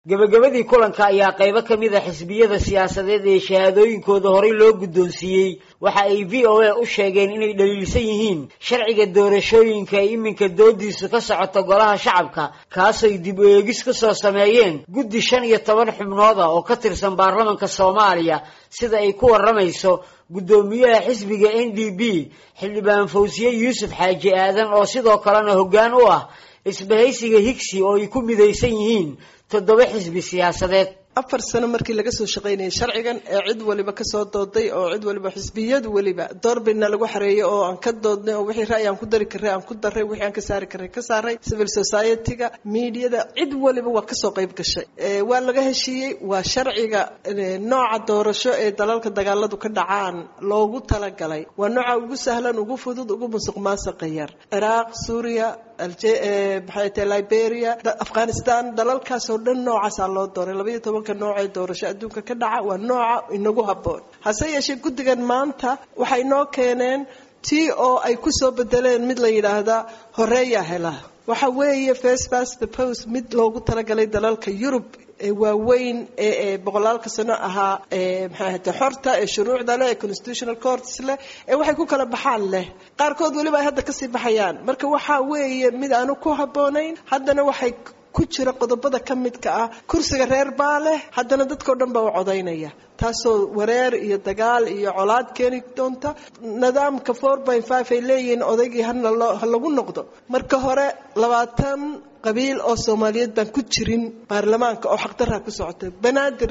gebagabadii kulanka ayaa qaybo ka mid a xisbiyada siyaasadeed ee shahaadooyinkooda horey loo guddoonsiiyey waxa ay v o a u sheegeen inay dhaliilsan yihiin sharciga doorashooyinka ay iminka doodiisu ka socoto golaha shacabka kaasay dib u eegis ku soo sameeyeen guddi shan iyo toban xubnooda oo ka tirsan baarlamanka soomaaliya sida ay ku warramayso guddoomiyaha xisbiga n d b xildhibaan fawsiye yuusuf xaaji aadan oo sidoo kalena hoggaan u ah isbahaysiga higsi oo ay ku midaysan yihiin toddoba xisbi siyaasadeed afar sano markii laga soo shaqaynayay sharcigan ee cid waliba kasoo dooday oo cid waliba xisbiyadu weliba doorbidna lagu xareeyay oo aan ka doodnay oo wixii ra'yi aan ku dari karray aan ku daray wixii aan ka saari karray ka saaray civil society-ga miidiyada cid waliba waa kasoo qayb gashay waa laga heshiiyey waa sharciga nooca doorasho ee dalalka dagaaladu ka dhacaan loogu talagalay waa nooca ugu sahlan ugu fudud ugu musuq maasuqa yar ciraaq suuriya maxay tahay liberia afghanistan dalalkaasoo dhan noocaasaa loo dooray labaiyo tobanka noocee doorasho adduunka ka dhaca waa nooca inagu habboon hase yeeshee guddigan maanta waxay noo keeneen tii oo ay kusoo bedeleen mid la yidhaahdaa horeeyaa hela waxa weeye first past the post mid loogu talagalay dalalka yurub ee waaweyn ee boqolaalka sano ahaa maxay ahate xorta ee shuruucda leh ee constitutional courts leh ee waxay ku kala baxaan leh qaarkood weliba ay hadda kasii baxayaan marka waxa weeye mid aanu ku habboonayn haddana waxay ku jira qodobada ka midka ah kursiga reer baa leh haddana dadkao dhan baa u codaynaya taasoo wareer iyo dagaal iyo colaad keeni doonta nidaamka four point five ay leeyihiin odaygii ha lagu noqdo marka hore labaatan qabiil oo soomaaliyeed baan ku jirin baarlamaanka oo xaqdarraa ku socotay banaadir